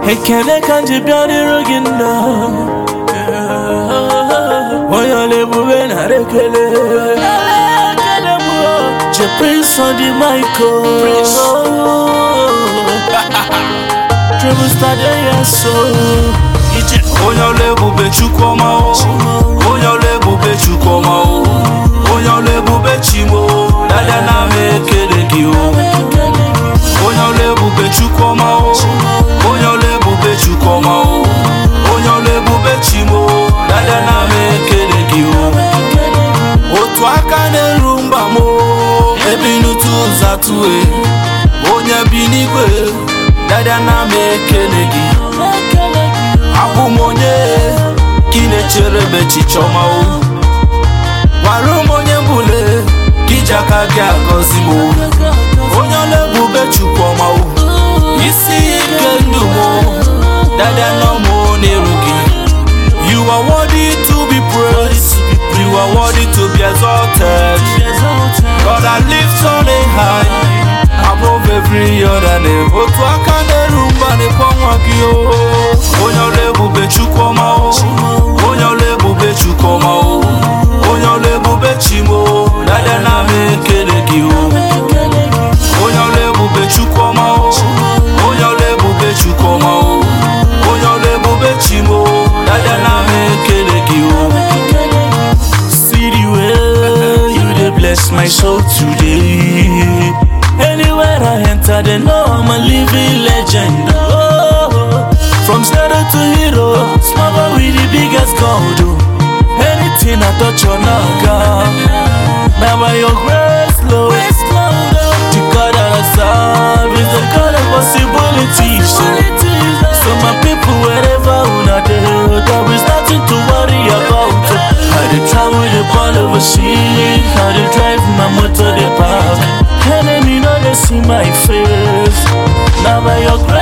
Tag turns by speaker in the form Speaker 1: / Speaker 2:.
Speaker 1: ekele ka m ji bịa dịrị gị nna onye ọla ebube nara ekele je prince on the mic triple star dey here so ije
Speaker 2: onye ọla ebube chukwuma o onye ọla ebube chukwuma o onye ọla ebube chimo dada na m ekele gị o onye ọla ebube chukwuma o onye ọla ebube chukwuma o onye ọla ebube chimo dada na m ekele gị o otu aka na-eru mgba m o, ebinutu ụzọ atụe onye bi n'igwe dada na m ekele gị abụ m onye ka ị na-echere ebe chichọma o gwara m onye mbụle ka iji aka gị agọzi m o onye ọla ebube chukwuma o isi ike ndụ m o, dada nọ m n'iru gị you are worthy to be praised you are worthy to be exalted God I lift on a high above every other name otu aka na-eru mba n'ekwe nwa gị o onye ọla ebube chukwuma o onye ọla ebube chukwuma o onye ọla ebube chimo dada na m ekele gị o onye ọla ebube chukwuma o onye ọla ebube chukwuma o onye ọla ebube chimo dada na m ekele gị o
Speaker 1: See the way you dey bless my soul today. Anywhere I enter, they know I'm a living legend. Oh, from zero to hero, small boy with the biggest gold. oh. Anything I touch on, I got. Now by your grace, Lord, the God that I serve is the God of possibilities. So, so my people, wherever una dey, there is nothing to worry about. I dey travel the ball overseas, I dey drive my motor the park. Enemy no dey see my face. Now by your grace.